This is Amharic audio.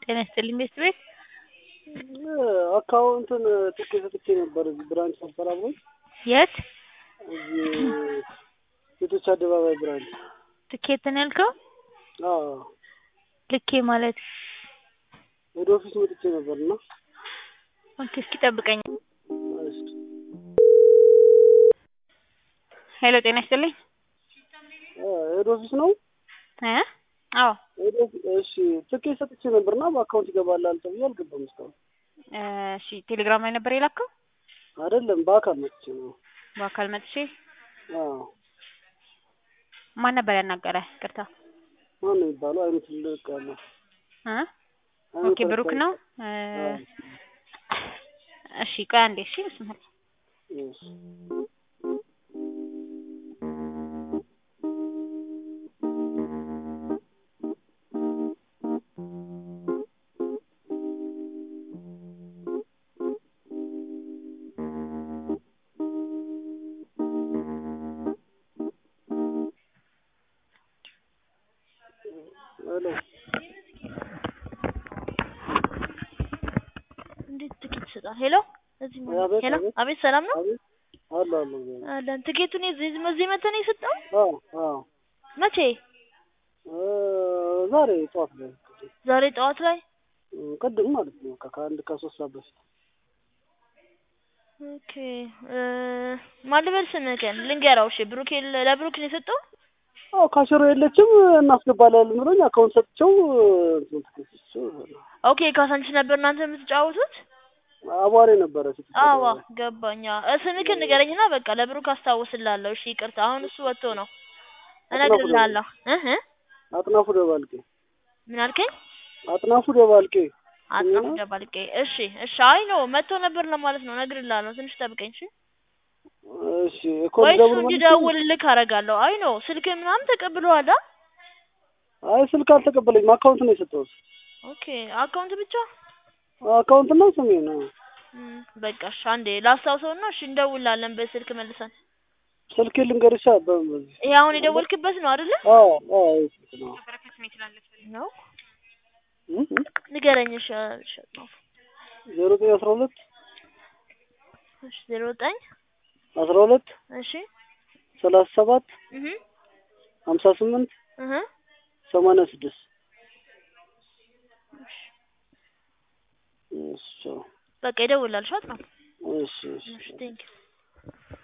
ጤና ይስጥልኝ ቤት ቤት አካውንትን ትኬት ሰጥቼ ነበር። እዚህ ብራንች ነበር አብሮኝ የት እዚህ ሴቶች አደባባይ ብራንች። ትኬት ነው ያልከው? አዎ ልኬ ማለት ወደ ኦፊስ መጥቼ ነበር እና ኦኬ፣ እስኪ ጠብቀኝ። እሺ ሄሎ፣ ጤና ይስጥልኝ። ሄድ ኦፊስ ነው። እ አዎ ሄድ ኦፊስ እሺ፣ ትኬት ሰጥቼ ነበርና በአካውንት ይገባላል ተብዬ አልገባም እስካሁን። እሺ፣ ቴሌግራም ላይ ነበር የላከው? አይደለም በአካል መጥቼ ነው። በአካል መጥቼ አዎ ማን ነበር ያናገረ? ቅርታ ማን ነው የሚባለው? አይኑ ትልቅ ያለው እ አይኑ ኦኬ ብሩክ ነው። እ አዎ። እሺ ቆይ አንዴ። እሺ ብስምል እሺ ሄሎ እንዴት ትኬት ይሰጣል? ሄሎ እዚህ ማለት አቤት፣ ሄሎ፣ አቤት። አቤት ሰላም ነው አቤት አለ አለ አለን። ትኬቱን እዚህ እዚህ መተህ ነው የሰጠው? አዎ አዎ መቼ? እ ዛሬ ጠዋት ላይ ዛሬ ጠዋት ላይ። እ ቅድም ማለት ነው በቃ ከአንድ ከሶስት ሰዓት በፊት ኦኬ እ ማን ልበል ስምህን ልንገራው። እሺ ብሩክ የለ- ለብሩክ ነው የሰጠው? አዎ ካሽሮ የለችም እናስገባለን ብሎኝ አካውንት ሰጥቼው እንትን ትኬት ሰጥቼው ኦኬ ካሳንቺስ ነበር እናንተ የምትጫወቱት? አቧሬ ነበረ ሴቶች አዋ አደባባይ። ገባኛ። እ ስምህን ንገረኝና በቃ ለብሩክ አስታውስላለሁ። እሺ ይቅርታ፣ አሁን እሱ ወጥቶ ነው እነግርልሃለሁ። እህ አጥናፉ ደባልቄ ምን አልከኝ? አጥናፉ ደባልቄ አጥናፉ ደባልቄ። እሺ እሺ፣ አይ ነው መጥቶ ነበር ለማለት ነው። እነግርልሃለሁ። ትንሽ ጠብቀኝ እሺ። እሺ እኮ ወይ እሱ ደውል እንዲደውልልክ አደርጋለሁ። አይ ነው ስልክ ምናምን ተቀብለዋል? አ? አይ ስልክ አልተቀበለኝም አካውንት ነው የሰጠሁት ኦኬ አካውንት ብቻ አካውንት ነው ስሜ ነው እም፣ በቃ እሺ፣ አንዴ ላስታውሰውና እሺ እንደውላለን በስልክ መልሰን። ስልክ ልንገርሻ በዚህ ይሄ አሁን የደወልክበት ነው አይደለ? አዎ አዎ ይሄ ስልክ ነው ነው እ እ ንገረኝ። እሺ እሺ ነው ዜሮ ዘጠኝ አስራ ሁለት እሺ ዜሮ ዘጠኝ አስራ ሁለት እሺ ሰላሳ ሰባት እህ ሀምሳ ስምንት እህ ሰማንያ ስድስት እሺ በቃ ይደውላል። ሻት ነው እሺ እሺ እሺ ቴንክ